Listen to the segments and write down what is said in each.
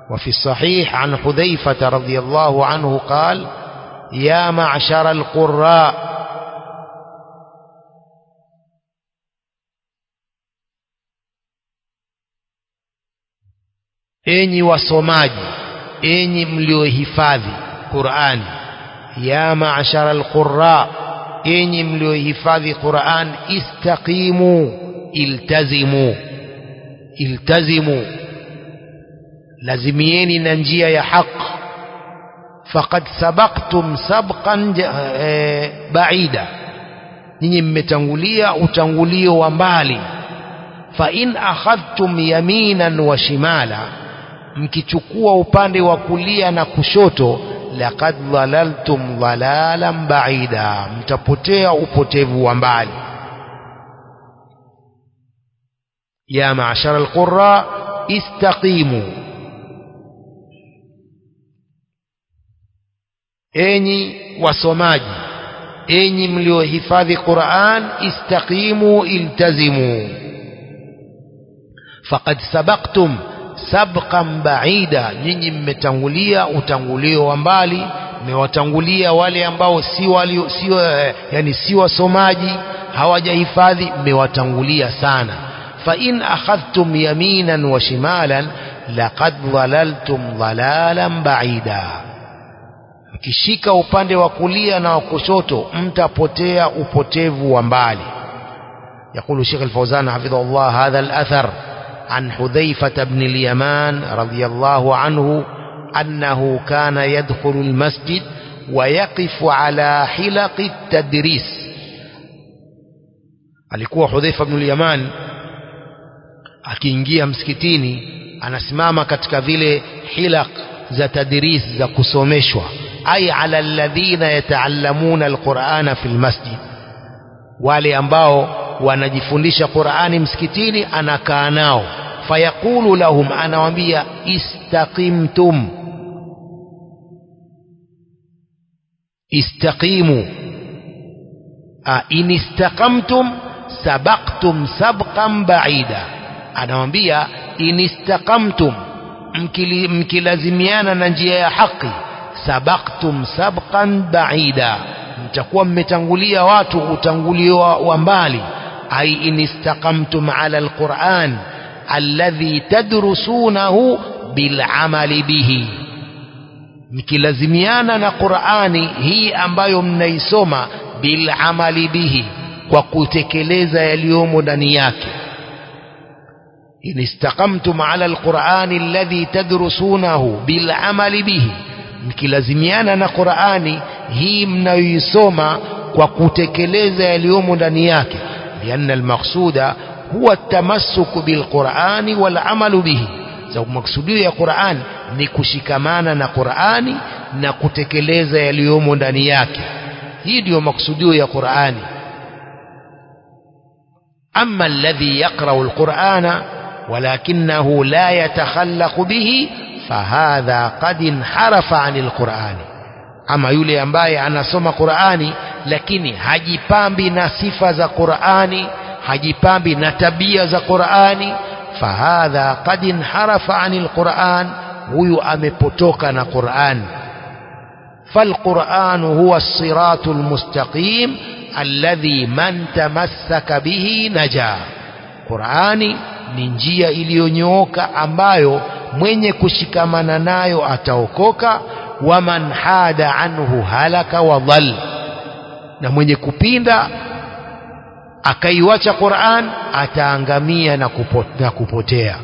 وفي الصحيح عن حذيفة رضي الله عنه قال يا معشر القراء enyi wasomaji enyi mliohifadhi Qur'ani ya ma'ashara alqurra enyi mliohifadhi Qur'an istaqimu iltazimu iltazimu lazimieni na njia ya haq faqad sabaqtum sabqan e, baida ninyi mmetangulia utangulio wa mbali fa in akhadhtum yaminan wa shimala mkichukua upande wa kulia na kushoto laqad dhalaltum dhalalan baida mtapotea upotevu wa mbali ya ma'shara alqurra istaqimu enyi wasomaji enyi mliohifadhi Qur'an istaqimu iltazimu faqad sabaqtum sabqan baida nyinyi mmetangulia utangulio wa mbali mmewatangulia wale ambao si walio sio yani si wasomaji hawajahifadhi mmewatangulia sana fa in akhadhtum yaminan wa shimalan laqad dhalaltum dhalalan baida mkishika upande wa kulia na wa kushoto mtapotea upotevu wa mbali يقول الشيخ الفوزان حفظه الله هذا الأثر عن حذيفة بن اليمان رضي الله عنه أنه كان يدخل المسجد ويقف على حلق التدريس alikuwa Hudhaifa ibn al-Yaman akiingia msikitini anasimama katika vile hilaq za tadris za kusomeshwa ay ala alladhina yataallamuna alqur'ana fil masjid wale ambao wanajifundisha Qur'ani msikitini anakaa nao fayaqulu lahum anawaambia istaqimtum istaqimu a in istaqamtum sabaqtum sabqan ba'ida anawaambia in istaqamtum mkilazimiana na njia ya haki sabaqtum sabqan ba'ida mtakuwa mmetangulia watu utangulio wa mbali أي إن استقمتم على القرآن الذي تدرسونه بالعمل به mkilazimiana na Qur'ani hii ambayo mnaisoma bilamali bihi kwa kutekeleza yaliyomo ndani yake in istaqamtum ala alqur'ani alladhi tadrusunahu bilamali bihi mkilazimiana na Qur'ani hii mnayoisoma kwa kutekeleza yaliyomo ndani yake لأن المقصود هو التمسك بالقرآن والعمل به sababu maksudio ya Qur'an ni kushikamana na Qur'ani na kutekeleza yaliyomo ndani yake hii ndiyo maksudio ya Qur'ani amma alladhi yaqra'u al-Qur'ana walakinahu la yatakhallaqu bihi fahadha qad inharafa 'anil Qur'ani ama yule ambaye anasoma Qur'ani lakini hajipambi na sifa za Qur'ani hajipambi na tabia za Qur'ani fahadha qad inharafa 'anil Qur'an huyu amepotoka na Qur'an فالقرآن هو الصراط المستقيم الذي من تمسك به نجا قرآني ni njia iliyonyooka ambayo mwenye kushikamana nayo ataokoka waman hada anhu halaka wa dhal na mwenye kupinda akaiwacha Qur'an ataangamia na, kupo, na kupotea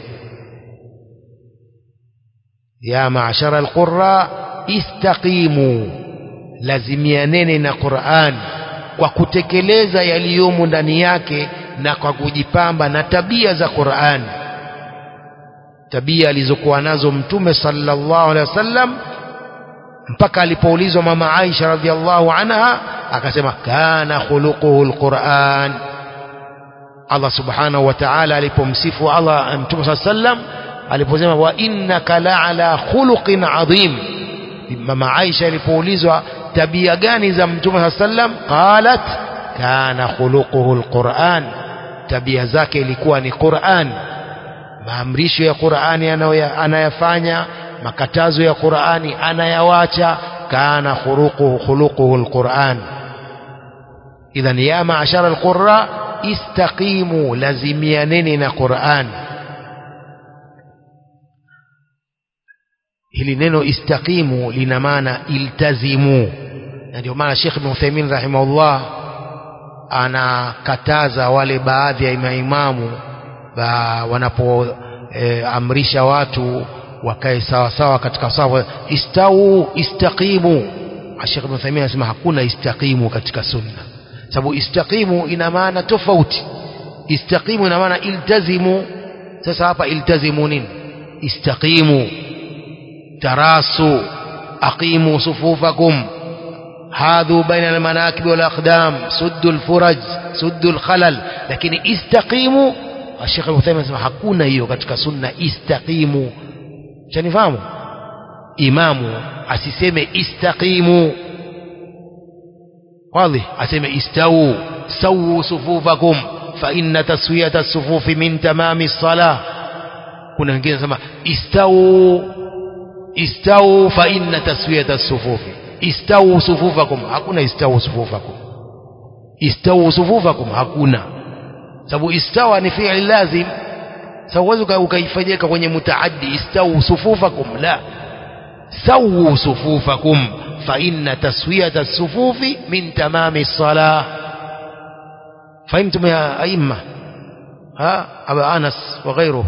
ya maashara alqurra istaqimu lazimianene na Qur'an kwa kutekeleza yaliyomo ndani yake na kwa kujipamba na tabia za Qur'an tabia alizokuwa nazo mtume sallallahu alaihi wasallam mpaka alipoulizwa mama Aisha radhiallahu anha akasema kana khuluquhu alquran Allah subhanahu wa ta'ala alipomsifu Allah mtume sallallahu alaihi wasallam aliposema wa innaka la'ala khuluqin adhim mama Aisha alipoulizwa tabia gani za mtume sallallahu alaihi wasallam qalat kana khuluquhu alquran tabia zake ilikuwa ni Qur'an maamrisho ya Qur'ani anayafanya makatazo ya Qur'ani anayawacha kana khuruquhu khuluquhu alquran idhan ya ma'ashara alqurra istaqimu lazimianeni na Qur'an hili neno istaqimu lina maana iltazimu na ndio maana Sheikh Ibn Uthaymeen rahimahullah anakataza wale baadhi ya maimamu ba wanapoamrisha e, watu wakae sawa sawa katika sawa istau istaqimu Sheikh Ibn Uthaymeen anasema hakuna istaqimu katika sunna sababu istaqimu ina maana tofauti istaqimu ina maana iltazimu sasa hapa iltazimu nini istaqimu tarasu aqimu sufufakum hadhu baina almanakib wal aqdam suddu alfuraj suddu alkhalal lakini istaqimu Sheikh Al-Uthaymeen anasema hakuna hiyo katika sunna istaqimu chanifahamu imamu asiseme istaqimu wazi aseme istau sawu sufufakum fa inna taswiyata as-sufufi min tamami as-salah kuna wengine wanasema istau istau fa inna taswiyata as-sufufi istau sufufakum hakuna istau sufufakum istau sufufakum hakuna sababu istawa ni fi'li lazim sawezi ukaifanyika kwenye mutaaddi istau sufufakum la sawu sufufakum fa inna taswiyata as-sufufi min tamami as-salah فهمتم يا أئمة ها أبا أنس وغيره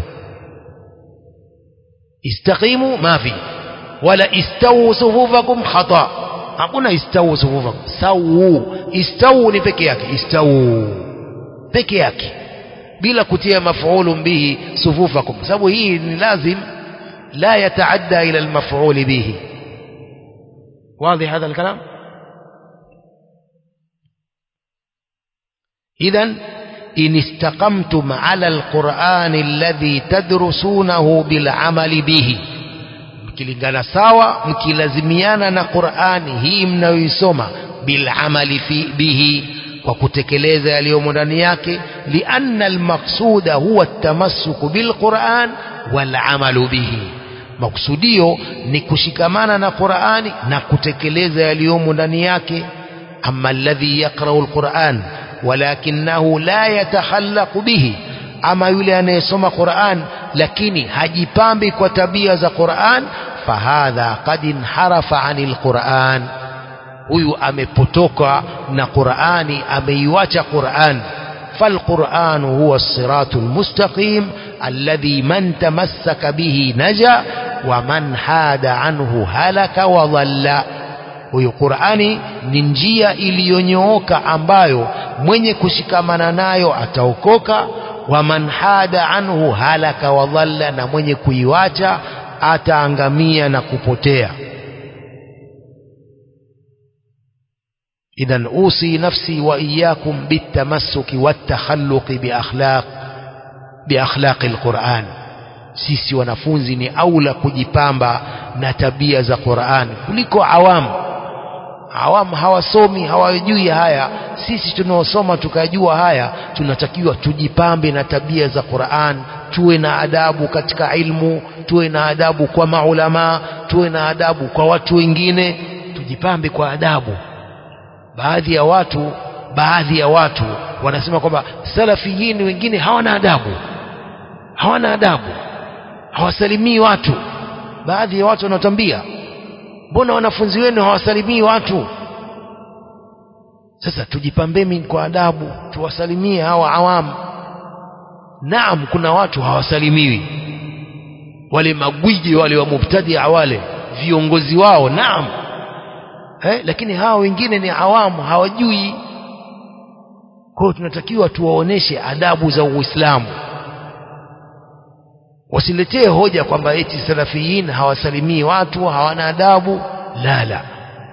استقيموا ما في ولا استووا صفوفكم خطأ hakuna istau sufufakum sawu istau ni peke yake istau peke yake bila kutia maf'ulun bihi sufufakum sababu hii ni lazim la yataadda ila almaf'ul bihi واضح هذا الكلام إذا إن استقمتم على القرآن الذي تدرسونه بالعمل به mkilingana sawa mkilazimiana na Qur'ani hii mnayoisoma bilamali fi bihi kwa kutekeleza yaliyomo ndani yake lianna almaqsuda huwa atamassuku bilquran walamalu bihi maksudio ni kushikamana na Qur'ani na kutekeleza yaliyomo ndani yake amma alladhi yaqra'u alquran walakinahu la yatakhallaqu bihi ama yule anayesoma Qur'an lakini hajipambi kwa tabia za Qur'an fahadha qad inharafa anil Qur'an huyu amepotoka na Qur'ani ameiacha Qur'an فالقرآن هو الصراط المستقيم الذي من تمسك به نجا ومن حاد عنه هلك وضل huyu Qur'ani ni njia iliyonyooka ambayo mwenye kushikamana nayo ataokoka wa man hada anhu halaka wa dhalla na mwenye kuiwacha ataangamia na kupotea idhan usi nafsi wa iyyakum bitamassuki watakhalluqi biakhlaq biakhlaqi alquran sisi wanafunzi ni aula kujipamba na tabia za Qur'an kuliko awamu awamu hawasomi hawajui haya sisi tunaosoma tukajua haya tunatakiwa tujipambe na tabia za Qur'an tuwe na adabu katika ilmu tuwe na adabu kwa maulama tuwe na adabu kwa watu wengine tujipambe kwa adabu baadhi ya watu baadhi ya watu wanasema kwamba salafiyin wengine hawana adabu hawana adabu hawasalimii watu baadhi ya watu wanatambia mbona wanafunzi wenu hawasalimii watu sasa tujipambeni kwa adabu tuwasalimie hawa awamu naam kuna watu hawasalimiwi wale magwiji wale wa mubtadia wale viongozi wao naam eh, lakini hawa wengine ni awamu hawajui kwa hiyo tunatakiwa tuwaoneshe adabu za Uislamu wasiletee hoja kwamba eti salafiyin hawasalimii watu hawana adabu la la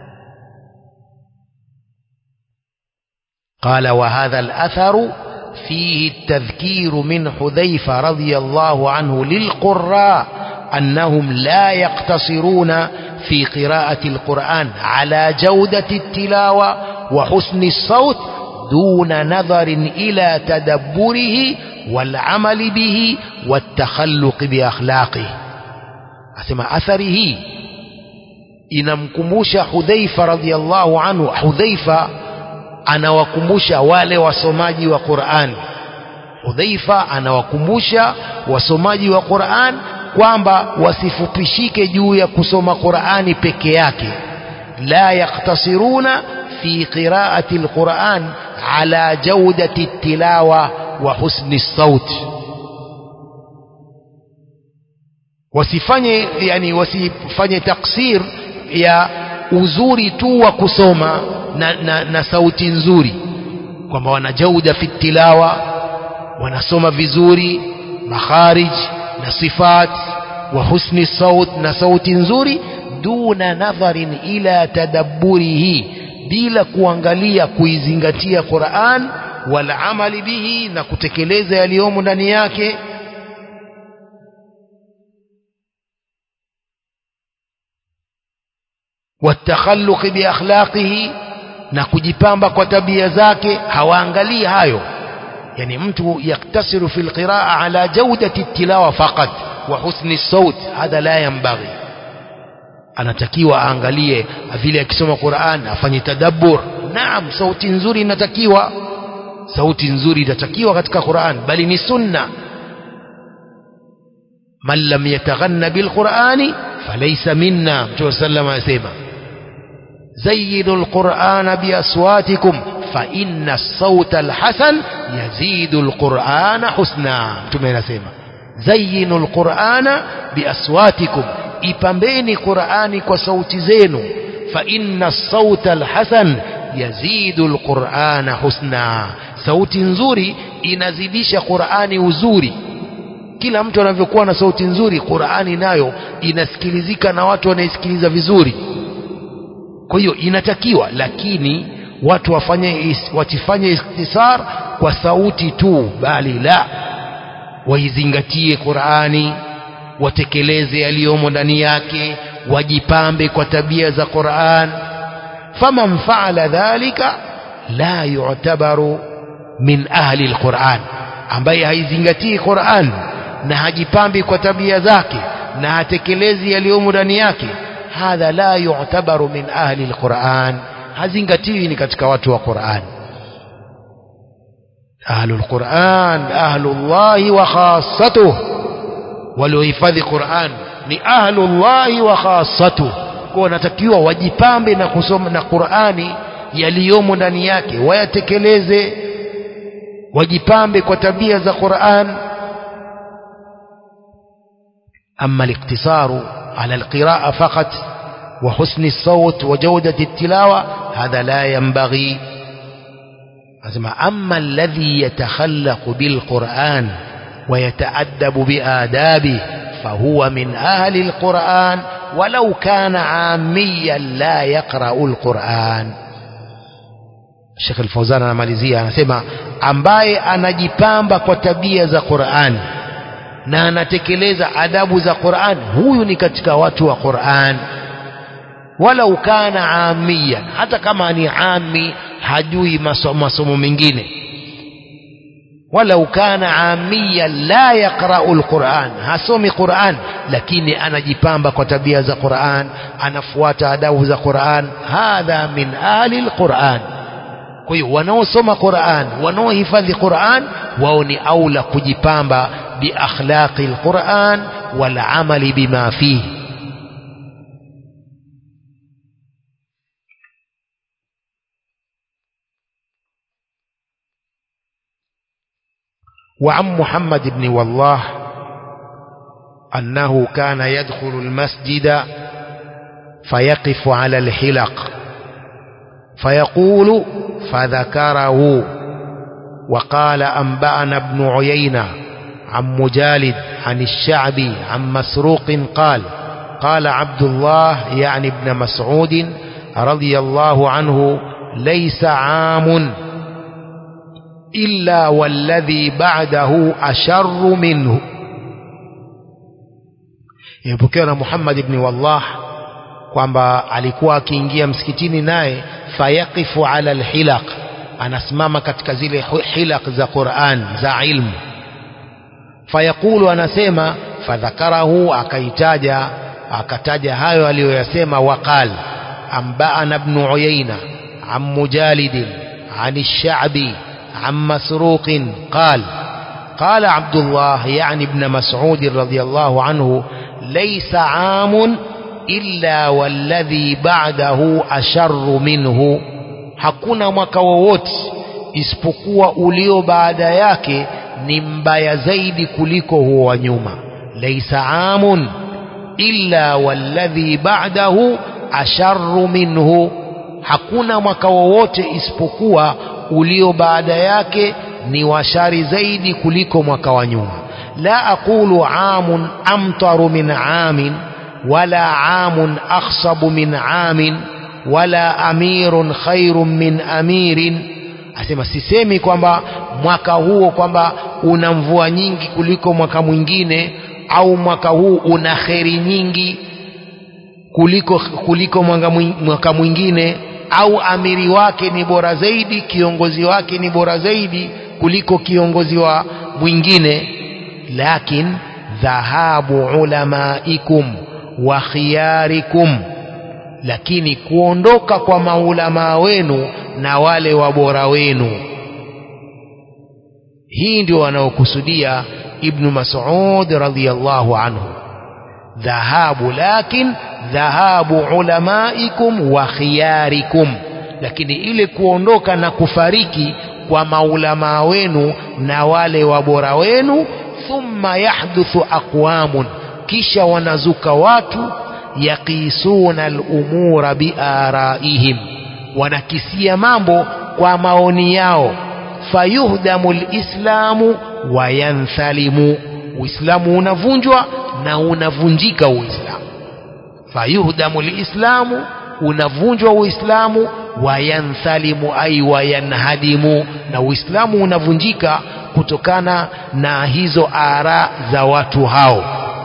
قال وهذا الأثر فيه التذكير من حذيفة رضي الله عنه للقراء أنهم لا يقتصرون في قراءة القرآن على جودة التلاوة وحسن الصوت دون نظر إلى تدبره والعمل به والتخلق بأخلاقه asema athari hii inamkumbusha Hudhaifa radhiallahu anhu Hudhaifa anawakumbusha wale wasomaji wa Qur'an Hudhaifa anawakumbusha wasomaji wa Qur'an kwamba wasifupishike juu ya kusoma Qur'ani peke yake la yaktasiruna fi qira'ati alquran ala jawdati tilawa wa husni sauti wasifanye yani wasifanye taksir ya uzuri tu wa kusoma na, na, na sauti nzuri kwamba wana jauda fi tilawa wanasoma vizuri makharij na sifat wa husni saut na sauti nzuri duna nadharin ila tadabburihi bila kuangalia kuizingatia Qur'an wal amali bihi na kutekeleza yaliyomo ndani yake watakhalluq biakhlaqihi na kujipamba kwa tabia zake hawaangalii hayo yani mtu yaktasiru fi alqiraa ala jawdati tilawa faqat wa husni saut hadha la yanbaghi anatakiwa aangalie vile akisoma Qur'an afanye tadabbur naam sauti nzuri inatakiwa sauti nzuri inatakiwa katika Qur'an bali ni sunna man lam yataghanna bilqur'ani falaysa minna mtume sallallahu alayhi wasallam زينوا القرآن بأصواتكم فإن الصوت الحسن يزيد القرآن حسنا تمينا سيما زينوا القرآن بأصواتكم ipambeni Qur'ani kwa sauti zenu fa inna sauta alhasan yazidu alqur'ana husna sauti nzuri inazidisha Qur'ani uzuri kila mtu anavyokuwa na sauti nzuri Qur'ani nayo inasikilizika na watu wanaisikiliza vizuri kwa hiyo inatakiwa lakini watu wafanye watifanye istisar kwa sauti tu bali la waizingatie Qur'ani watekeleze yaliyomo ndani yake wajipambe kwa tabia za Qur'an faman faala dhalika la yu'tabaru min ahli alquran ambaye haizingatii Qur'an na hajipambi kwa tabia zake na hatekelezi yaliyomo ndani yake hadha la yu'tabaru min ahli alquran hazingatiwi ni katika watu wa Qur'an ahlu alquran ahlu Allah wa khassatuh waliohifadhi Qur'an ni ahlu Allah wa khassatuh kwa wanatakiwa wajipambe na kusoma na Qur'ani yaliyomo ndani yake wayatekeleze wajipambe kwa tabia za Qur'an أما الاقتصار على القراءة فقط وحسن الصوت وجودة التلاوة هذا لا ينبغي أما الذي يتخلق بالقرآن ويتأدب بآدابه فهو من أهل القرآن ولو كان عاميا لا يقرأ القرآن الشيخ الفوزان anamalizia anasema ambaye anajipamba kwa tabia za Qur'an na anatekeleza adabu za Qur'an huyu ni katika watu wa Qur'an walau kana amiyan hata kama ni ami hajui masomo, masomo mengine walau kana amiyan la yaqra'u alquran hasomi Qur'an lakini anajipamba kwa tabia za Qur'an anafuata adabu za Qur'an hadha min ahli alquran kwa hiyo wanaosoma Qur'an wanaohifadhi Qur'an wao ni aula kujipamba بأخلاق القرآن والعمل بما فيه وعن محمد بن والله أنه كان يدخل المسجد فيقف على الحلق فيقول فذكره وقال أنبأنا ابن عيينة عن مجالد عن الشعبي عن مسروق قال قال عبد الله يعني ابن مسعود رضي الله عنه ليس عام إلا والذي بعده أشر منه imepokewa na Muhammad ibn Wallah kwamba alikuwa akiingia msikitini naye fayaqifu ala alhilaq anasimama katika zile hilaq za Qur'an za ilmu fayaqulu anasema fadhakarahu akaitaja akataja hayo aliyoyasema waqal أنبأنا ابن عيينة عن مجالد عن الشعبي عن مسروق قال قال عبد الله يعني ابن مسعود رضي الله عنه ليس عام إلا والذي بعده أشر منه hakuna mwaka wowote isipokuwa ulio baada yake ni mbaya zaidi kuliko huo wa nyuma laisa amun illa walladhi ba'dahu asharru minhu hakuna mwaka wowote isipokuwa ulio baada yake ni washari zaidi kuliko mwaka wa nyuma la aqulu amun amtaru min amin wala amun akhsabu min amin wala amirun khairun min amirin asema sisemi kwamba mwaka huo kwamba una mvua nyingi kuliko mwaka mwingine au mwaka huu una kheri nyingi kuliko kuliko mwaka mwingine au amiri wake ni bora zaidi kiongozi wake ni bora zaidi kuliko kiongozi wa mwingine lakin dhahabu ulamaikum wa khiyarikum lakini kuondoka kwa maulamaa wenu na wale wabora wenu hii ndio wanaokusudia ibnu mas'ud radhiyallahu anhu dhahabu lakin dhahabu ulamaikum wa khiyarikum lakini ile kuondoka na kufariki kwa maulamaa wenu na wale wabora wenu thumma yahduthu aqwamun kisha wanazuka watu yaqisuna al-umura biaraihim wanakisia mambo kwa maoni yao fayuhdamu lislamu wayanthalimu uislamu unavunjwa na unavunjika uislamu fayuhdamu lislamu unavunjwa uislamu wayanthalimu ai wayanhadimu na uislamu unavunjika kutokana na hizo ara za watu hao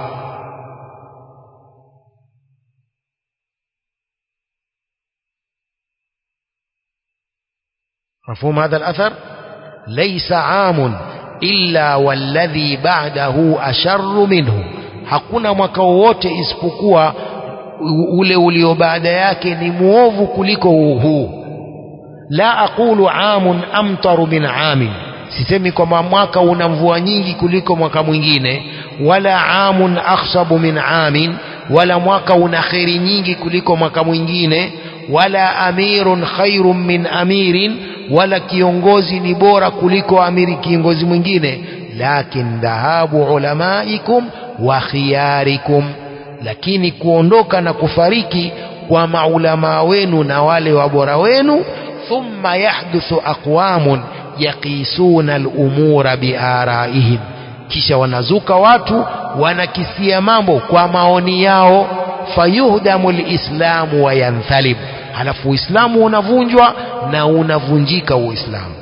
مفهوم هذا الأثر ليس عام إلا والذي بعده أشر منه hakuna mwaka wowote isipokuwa ule ulio baada yake ni muovu kuliko huu la aqulu amun amtaru min amin sisemi kwamba mwaka una mvua nyingi kuliko mwaka mwingine wala amun akhsabu min amin wala mwaka una kheri nyingi kuliko mwaka mwingine wala amirun khairun min amirin wala kiongozi ni bora kuliko amiri kiongozi mwingine lakin dhahabu ulamaikum wa khiyarikum lakini kuondoka na kufariki kwa maulamaa wenu na wale wabora wenu thumma yahduthu aqwamun yaqisuna al-umura biaraihim kisha wanazuka watu wanakisia mambo kwa maoni yao fayuhdamu lislamu wa yanthalib halafu uislamu unavunjwa na unavunjika uislamu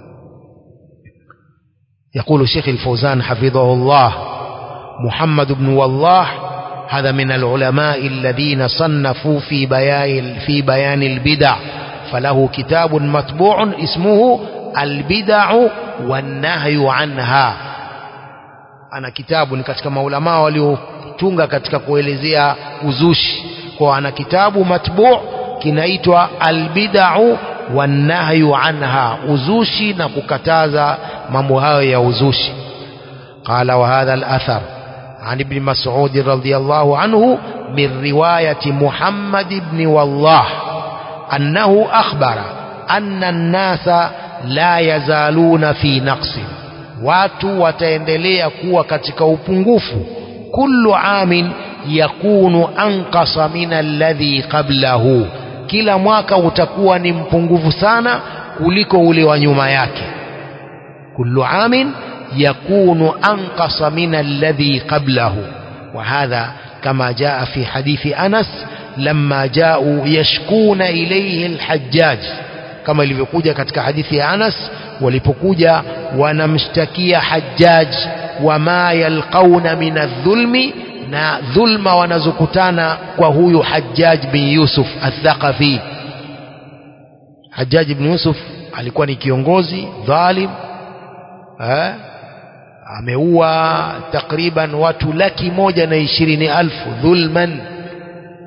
يقول شيخ الفوزان حفظه الله محمد بن والله هذا من العلماء الذين صنفوا في بيان في بيان البدع فله كتاب مطبوع اسمه البدع والنهي عنها ana kitabu ni katika maulamaa waliotunga katika kuelezea uzushi kwa ana kitabu matbu kinaitwa albidau wannahyu anha uzushi na kukataza mambo hayo ya uzushi qala wa hadha al-athar عن ابن مسعود رضي الله عنه من رواية محمد بن والله أنه أخبر أن الناس لا يزالون في نقص watu wataendelea kuwa katika upungufu kullu amin yakunu anqasa min alladhi qablahu kila mwaka utakuwa ni mpungufu sana kuliko ule wa nyuma yake kullu amin yakunu anqasa min alladhi qablahu وهذا كما جاء في حديث أنس لما جاءوا يشكون إليه الحجاج kama ilivyokuja katika hadithi ya Anas walipokuja wanamshtakia Hajjaj wama yalqauna min adh-dhulmi na dhulma wanazokutana kwa huyu Hajjaj bin Yusuf al-Thaqafi Hajjaj bin Yusuf alikuwa ni kiongozi dhalim eh ameua takriban watu laki moja na ishirini alfu dhulman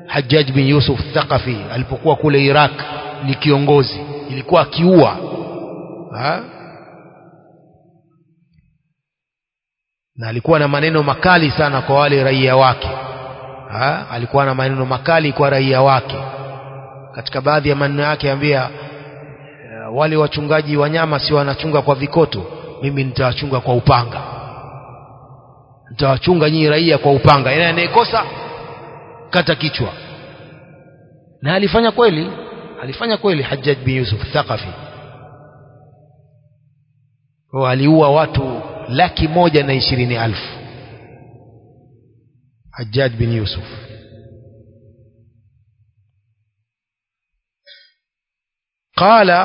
Hajjaj bin Yusuf Thaqafi alipokuwa kule Iraq ni kiongozi ilikuwa akiua ha? na alikuwa na maneno makali sana kwa wale raia wake ha? alikuwa na maneno makali kwa raia wake katika baadhi ya maneno yake ambia uh, wale wachungaji wanyama si wanachunga kwa vikoto mimi nitawachunga kwa upanga nitawachunga nyinyi raia kwa upanga yeye anayekosa kata kichwa na alifanya kweli alifanya kweli Hajjaj bin Yusuf Thaqafi aliua watu laki moja na ishirini alfu Hajjaj bin Yusuf قال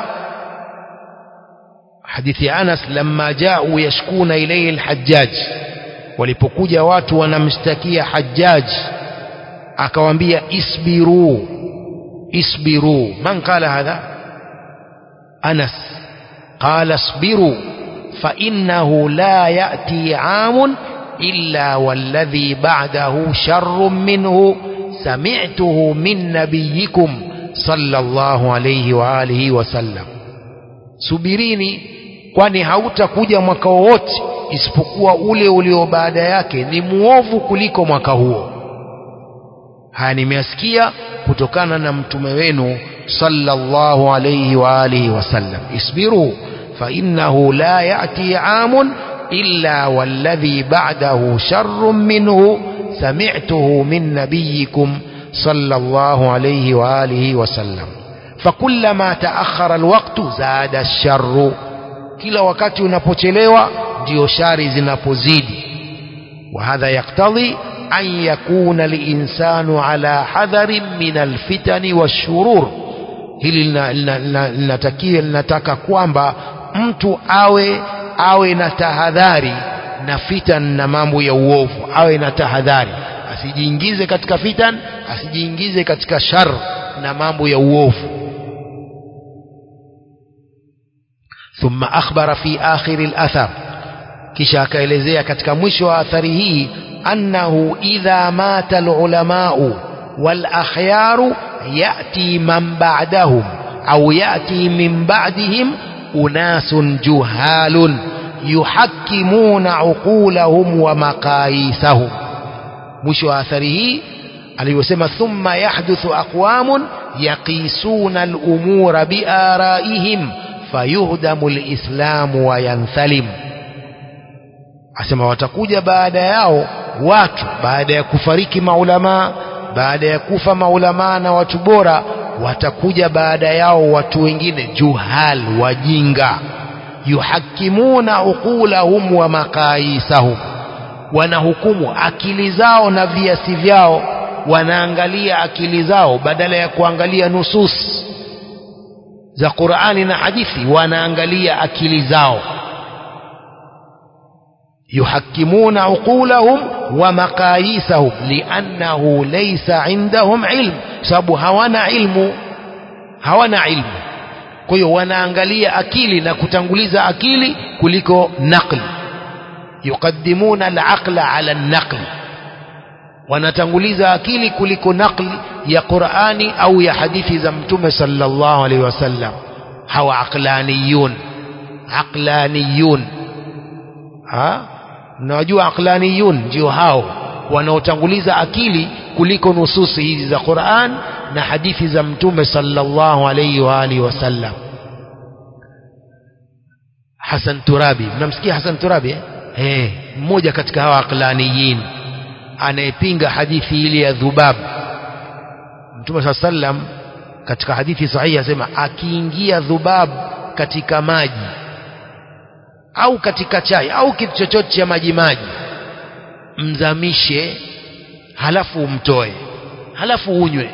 حديث أنس لما جاءوا يشكون إليه الحجاج walipokuja watu wanamshtakia Hajjaj akawaambia isbiru isbiru man qala hadha Anas qala isbiru fa innahu la ya'ti 'amun illa walladhi ba'dahu sharrun minhu sami'tuhu min nabiyyikum sallallahu alayhi wa alihi wasallam subirini kwani hautakuja mwaka wowote isipokuwa ule ulio baada yake ni muovu kuliko mwaka huo haya nimeyasikia kutokana na mtume wenu sallallahu alayhi wa alihi wasallam isbiru fa innahu la ya'ti 'amun illa walladhi ba'dahu sharrun minhu sami'tuhu min nabiyyikum sallallahu alayhi wa alihi wasallam فكلما تأخر الوقت زاد الشر kila wakati unapochelewa ndio shari zinapozidi وهذا يقتضي أن يكون الإنسان على حذر من الفتن والشرور hili linatakiwa linataka kwamba mtu awe awe na tahadhari na fitan na mambo ya uovu awe na tahadhari asijiingize katika fitan asijiingize katika shar na mambo ya uovu ثم أخبر في آخر الأثر kisha akaelezea katika mwisho wa athari hii annahu idha mata alulamau walakhyaru yati man ba'dahum au yati min ba'dihim unasun juhalun yuhakkimuna uqulahum wa maqayisahum mwisho wa athari hii aliyosema thumma yahduthu aqwamun yaqisuna al-umura biaraihim fayuhdamu al-islamu wa yanthalim asema watakuja baada yao watu baada ya kufariki maulamaa baada ya kufa maulamaa na watu bora watakuja baada yao watu wengine juhal wajinga yuhakimuna uqulahum wa maqayisahum wanahukumu akili zao na viasi vyao wanaangalia akili zao badala ya kuangalia nusus za Qur'ani na hadithi wanaangalia akili zao يحكمون عقولهم ومقاييسهم لأنه ليس عندهم علم sababu hawana ilmu hawana ilmu kwa hiyo wanaangalia akili na kutanguliza akili kuliko naqli yuqaddimuna al-aqla ala an-naql wanatanguliza akili kuliko naqli ya Qur'ani au ya hadithi za Mtume sallallahu alaihi wasallam hawa aqlaniyun aqlaniyun ha mnawajua aqlaniyun ndio hao wanaotanguliza akili kuliko nususi hizi za Qur'an na hadithi za mtume sallallahu alayhi wa alihi wasallam Hassan Turabi mnamsikia Hassan Turabi eh eh mmoja katika hawa aqlaniyin anayepinga hadithi ile ya dhubab mtume sallam katika hadithi sahihi asema akiingia dhubab katika maji au katika chai au kitu chochote cha maji maji mzamishe halafu umtoe halafu unywe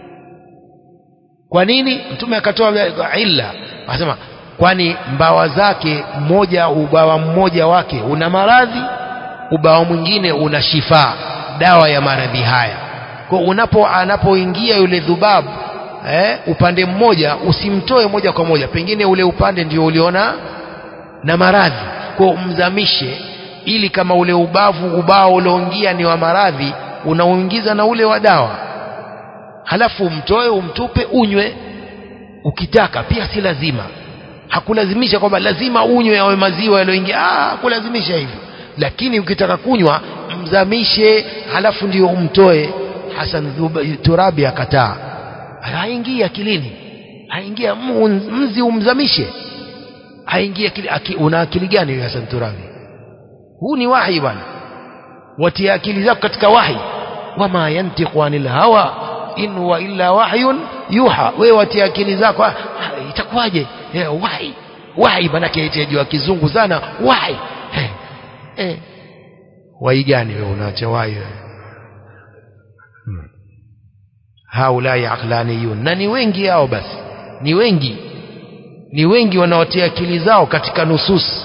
kwa nini mtume akatoa illa akasema kwani mbawa zake mmoja ubawa mmoja wake una maradhi ubawa mwingine una shifaa dawa ya maradhi haya kwa unapo anapoingia yule dhubabu eh, upande mmoja usimtoe moja kwa moja pengine ule upande ndio uliona na maradhi kwa umzamishe ili kama ule ubavu ubao ulioingia ni wa maradhi unaoingiza na ule wa dawa halafu umtoe umtupe unywe ukitaka pia si lazima hakulazimisha kwamba lazima unywe yawe maziwa yaliyoingia ah hakulazimisha hivyo lakini ukitaka kunywa mzamishe halafu ndio umtoe Hasan Turabi akataa haingii akilini haingia mzi umzamishe haingia akili aki, una akili gani wewe Hasan Turabi huu ni wahi bwana watia akili zako katika wahi wama yantiqu anil hawa in huwa illa wahyun yuha wewe watia akili zako itakuwaje wahi wahi manake itajua kizungu sana wahi eh, eh. wahi gani wewe unaacha wahi wewe hmm. haulai aqlaniyun na ni wengi hao basi ni wengi ni wengi wanaotia akili zao katika nusus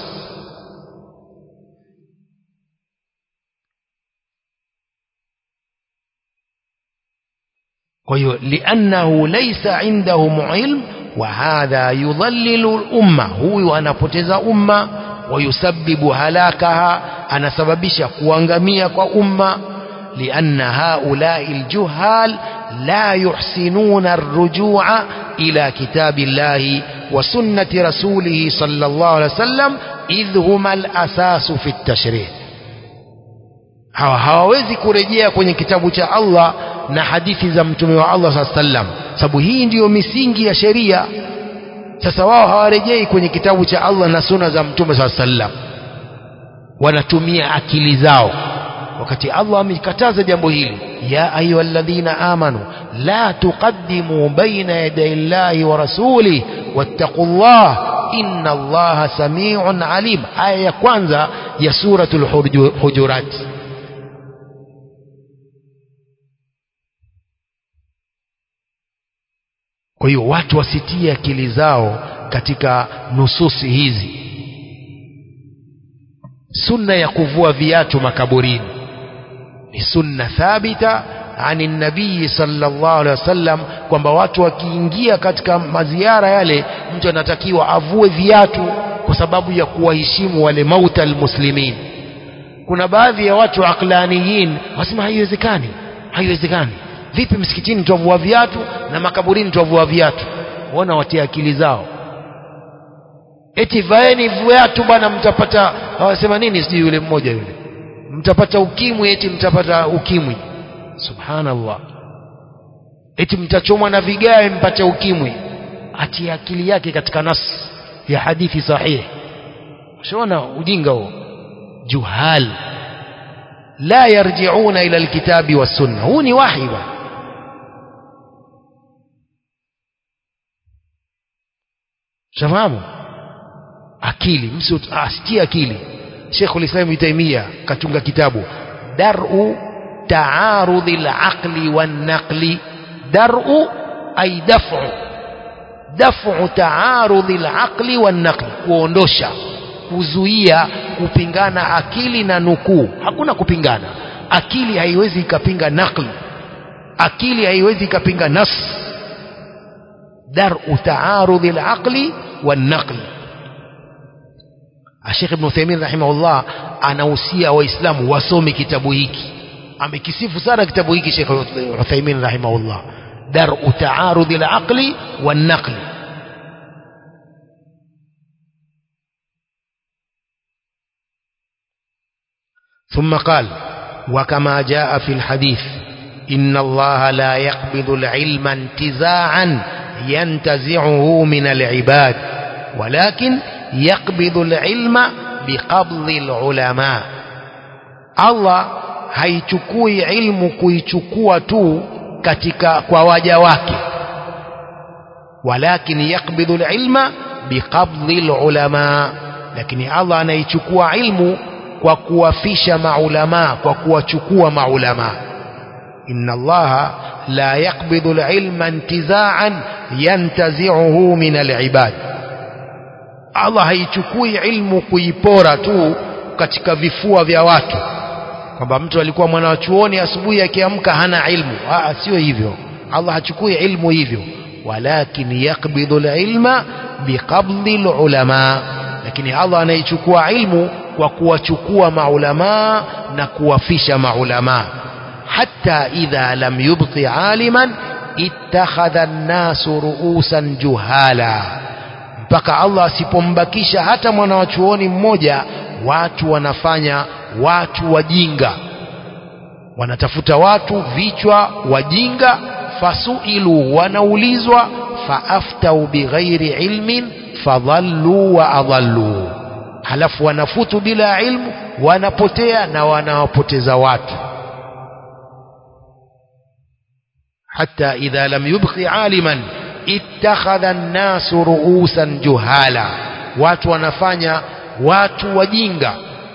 kwa hiyo liannahu laysa indahum ilm wa hadha yudhallilu umma huyu anapoteza umma wayusabbibu halakaha anasababisha kuangamia kwa umma لأن هؤلاء الجهال لا يحسنون الرجوع إلى كتاب الله وسنة رسوله صلى الله عليه وسلم إذ هما الأساس في التشريع hawa hawawezi kurejea kwenye kitabu cha Allah na hadithi za mtume wa Allah saa sallam sababu hii ndiyo misingi ya sheria sasa wao hawarejei kwenye kitabu cha Allah na suna za mtume saa sallam wanatumia akili zao wakati Allah amekataza jambo hili ya ayyuhalladhina amanu la tuqaddimu baina yaday Allahi wa rasulih wattaqullah inna Allaha samiun alim aya ya kwanza ya suratul hujurat kwa hiyo watu wasitie akili zao katika nususi hizi sunna ya kuvua viatu makaburini ni sunna thabita ani nabii sallallahu alaihi wasallam kwamba watu wakiingia katika maziara yale mtu anatakiwa avue viatu kwa sababu ya kuwaheshimu wale mauta almuslimin kuna baadhi ya watu aqlaniyin wasema haiwezekani haiwezekani vipi msikitini tuavua viatu na makaburini tuavua viatu waona watia akili zao eti vaeni viatu bwana mtapata hawasema nini sijui yule mmoja yule mtapata ukimwi eti mtapata ukimwi subhanallah eti mtachomwa na vigae mpate ukimwi atia akili yake katika nas ya hadithi sahihi ushaona ujinga huo juhal la yarjiuna ila alkitabi wassunna huu ni wahi bwana shafahamu akili msi asitie akili Sheikhul Islam Ibn Taymiyyah katunga kitabu Dar'u Ta'arudhi al-Aqli wan-Naqli Dar'u ay daf'u Daf'u ta'arudhi al-Aqli wan-Naqli kuondosha kuzuia kupingana akili na nukuu hakuna kupingana akili haiwezi ikapinga naqli akili haiwezi ikapinga nas dar'u ta'arudhi al-aqli wan-naqli Sheikh Ibn Uthaymeen rahimahullah anahusia waislamu wasome kitabu hiki amekisifu sana kitabu hiki Sheikh Uthaymeen rahimahullah dar'u ta'arudhi al-aqli wan-naqli ثم قال وكما جاء في الحديث إن الله لا يقبض العلم انتزاعا ينتزعه من العباد ولكن يقبض العلم بقبض العلماء الله haichukui ilmu kuichukua tu katika kwa waja wake walakin yakbidhu alilma biqabdhi alulama lakini Allah anaichukua ilmu kwa kuwafisha maulama kwa kuwachukua maulama inna allaha la yaqbidhu alilma intiza'an yantazi'uhu min alibad Allah haichukui ilmu kuipora tu katika vifua vya watu kwamba mtu alikuwa mwana wa chuoni asubuhi akiamka hana ilmu ah sio hivyo Allah hachukui ilmu hivyo walakin yaqbidhu alilma biqabdhi alulama lakini Allah anaichukua ilmu kwa kuwachukua maulamaa na kuwafisha maulamaa hata idha lam yubqi aliman ittakhadha an-nasu ru'usan juhala mpaka Allah asipombakisha hata mwana wa chuoni mmoja watu wanafanya watu wajinga wanatafuta watu vichwa wajinga fasuilu wanaulizwa faaftau bighairi ilmin fadhallu wa adhallu halafu wanafutu bila ilmu wanapotea na wanawapoteza watu حتى إذا لم يبق عالما اتخذ الناس رؤوسا جهالا watu wanafanya watu wajinga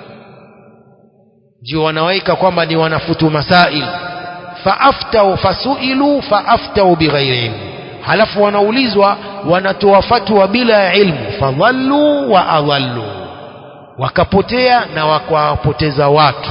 ndio wanaweka kwamba ni wanafutu masail faaftau fasuilu faaftau bighairi ilmu halafu wanaulizwa wanatoa fatwa bila ilmu fadhallu wa adhallu wakapotea na wakawapoteza watu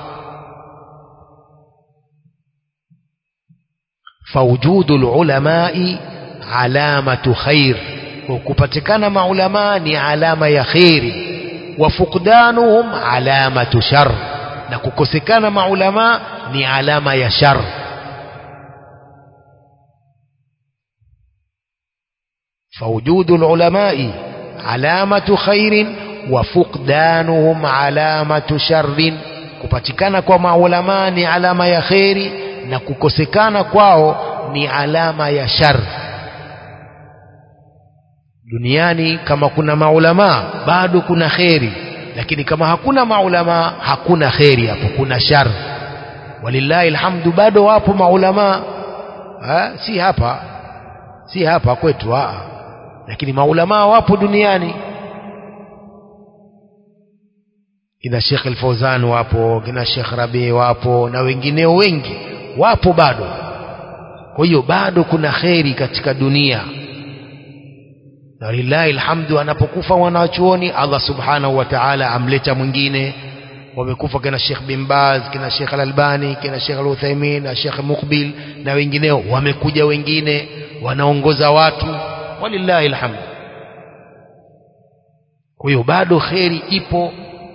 فوجود العلماء علامة خير وكبتكنا مع علماء علامة يا خير وفقدانهم علامة شر نكوكسكنا مع علماء ni alama ya shar فوجود العلماء علامة خير وفقدانهم علامة شر kupatikana kwa maulama ni alama ya kheri na kukosekana kwao ni alama ya shar duniani kama kuna maulama bado kuna kheri lakini kama hakuna maulama hakuna kheri hapo kuna shar walillahi alhamdu bado wapo maulama ha? si hapa si hapa kwetu aa. lakini maulama wapo duniani kina Sheikh Al-Fauzan wapo kina Sheikh Rabi wapo na wengineo wengi wapo bado kwa hiyo bado kuna kheri katika dunia na lillahi alhamdu anapokufa mwanachuoni Allah subhanahu wa ta'ala amleta mwingine wamekufa kina Sheikh bin Baz kina Sheikh Al-Albani kina Sheikh Al-Uthaymeen na Sheikh Muqbil na wengineo wamekuja wengine wanaongoza watu walillahi alhamdu kwa hiyo bado kheri ipo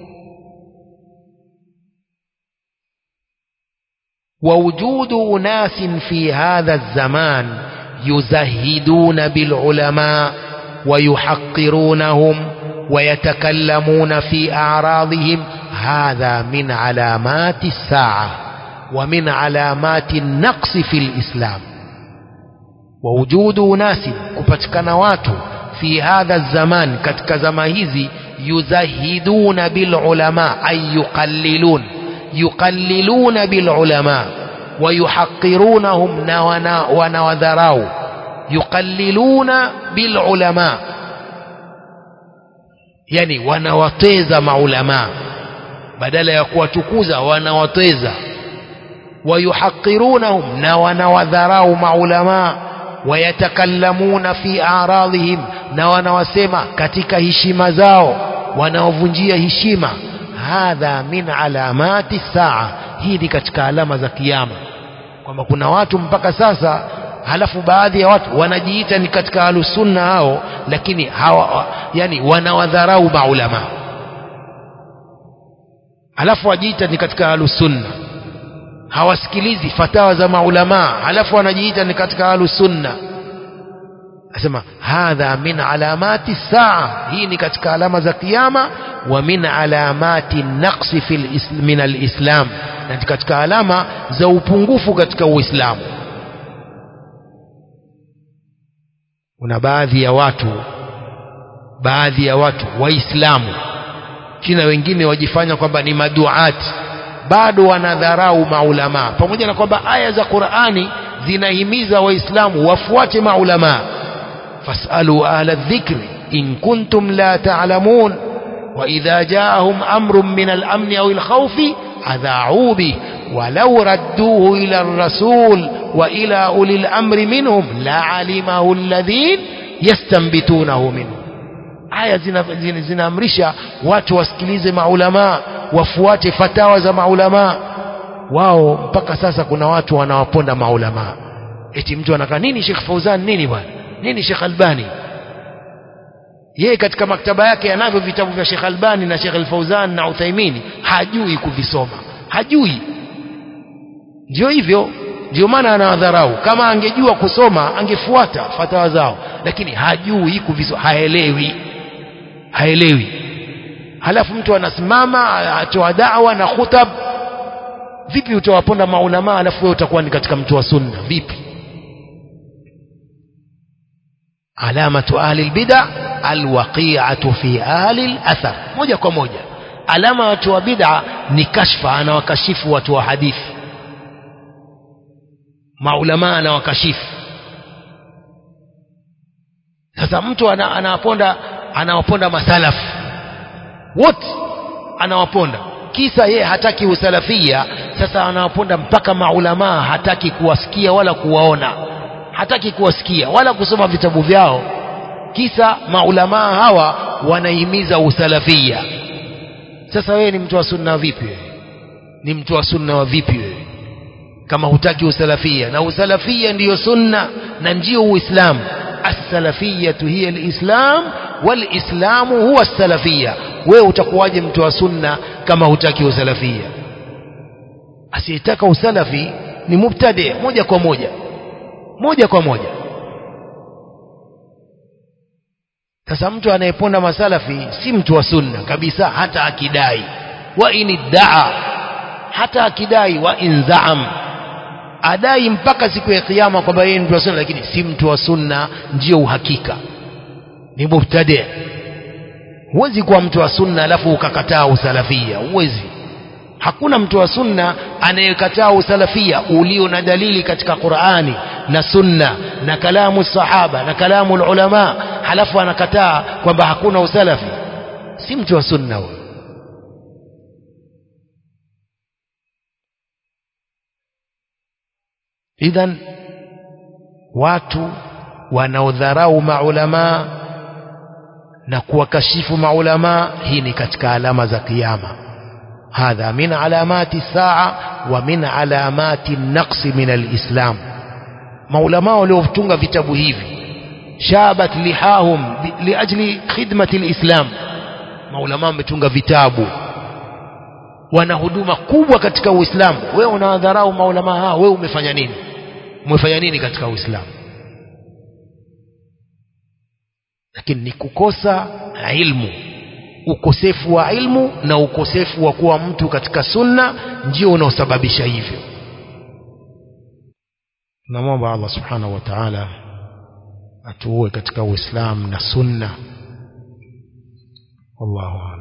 ووجود أناس في هذا الزمان يزهدون بالعلماء ويحقرونهم ويتكلمون في أعراضهم هذا من علامات الساعة ومن علامات النقص في الإسلام ووجود أناس كفتكنا watu في هذا الزمان katika zama hizi يزهدون بالعلماء أي يقللون يقللون بالعلماء ويحقرونهم ونوذراو يقللون بالعلماء yani wanawateza maulama badala ya kuwatukuza wanawateza wayuhaqirunahum na wanawadharau maulama wayatakallamuna fi aradhihim na wanawasema katika heshima zao wanaovunjia heshima hadha min alamati saa hii ni katika alama za kiyama kwamba kuna watu mpaka sasa halafu baadhi ya watu wanajiita ni katika ahlusunna hao lakini hawa yani wanawadharau maulama halafu wajiita ni katika ahlusunna hawasikilizi fatawa za maulama halafu wanajiita ni katika ahlusunna asema hadha min alamati saa hii ni katika alama za kiyama wa min alamati naqsi fil min alislam na katika alama za upungufu katika uislamu kuna baadhi ya watu baadhi ya watu waislamu kina wengine wajifanya kwamba ni maduati bado wanadharau maulama pamoja na kwamba aya za Qur'ani zinahimiza waislamu wafuate maulama fasalu ahla dhikri in kuntum la ta'lamun wa idha ja'ahum amrun min al-amn aw al-khawf adha'u bi ولو ردوه إلى الرسول وإلى أولي الأمر منهم لعلمه الذين يستنبتونه منه aya zinaamrisha watu wasikilize maulamaa wafuate fatawa za maulamaa wao mpaka sasa kuna watu wanawaponda maulamaa eti mtu anakaa nini Sheikh Fauzan nini bwana nini Sheikh Albani yeye katika maktaba yake anavyo vitabu vya Sheikh Albani na Sheikh Al-Fauzan na Uthaimini hajui kuvisoma hajui ndio hivyo ndio maana anawadharau kama angejua kusoma angefuata fatawa zao lakini hajui kuviso haelewi haelewi halafu mtu anasimama atoa dawa na khutab vipi utawaponda maulama halafu wewe utakuwa ni katika mtu wa sunna vipi alamatu ahli albid'a alwaqi'atu fi ahli alathar moja kwa moja alama watu wa bid'a ni kashfa anawakashifu watu wa hadithi maulama anawakashifu sasa mtu ana, anawaponda anawaponda masalafu wote anawaponda kisa yeye hataki usalafia sasa anawaponda mpaka maulamaa hataki kuwasikia wala kuwaona hataki kuwasikia wala kusoma vitabu vyao kisa maulamaa hawa wanahimiza usalafia sasa wewe ni mtu wa sunna vipi wewe ni mtu wa sunna wa vipi wewe kama hutaki usalafia na usalafia ndiyo sunna na ndiyo uislamu as-salafiyatu hiya al-islam wal-islamu huwa as-salafia wewe utakuwaje mtu wa sunna kama hutaki usalafia asiyetaka usalafi ni mubtadi moja kwa moja moja kwa moja sasa mtu anayeponda masalafi si mtu wa sunna kabisa hata akidai wa iniddaa hata akidai wa inzaam adai mpaka siku ya kiyama kwamba yeye ni mtu wa sunna lakini si mtu wa sunna ndio uhakika ni mubtadi huwezi kuwa mtu wa sunna alafu ukakataa usalafia huwezi hakuna mtu wa sunna anayekataa usalafia ulio na dalili katika Qur'ani na sunna na kalamu sahaba na kalamu ulama halafu anakataa kwamba hakuna usalafi si mtu wa sunna huyo idhan watu wanaodharau maulamaa na kuwakashifu maulamaa hii ni katika alama za kiyama hadha min alamati saa wa min alamati naqsi min alislam maulamaa waliotunga vitabu hivi shabat lihahum liajli khidmati alislam maulamaa wametunga vitabu wana huduma kubwa katika uislamu wewe unawadharau maulamaa hao wewe umefanya nini umefanya nini katika uislamu lakini ni kukosa ilmu ukosefu wa ilmu na ukosefu wa kuwa mtu katika sunna ndio unaosababisha hivyo namwomba Allah subhanahu wa ta'ala atuue katika uislamu na sunna wallahu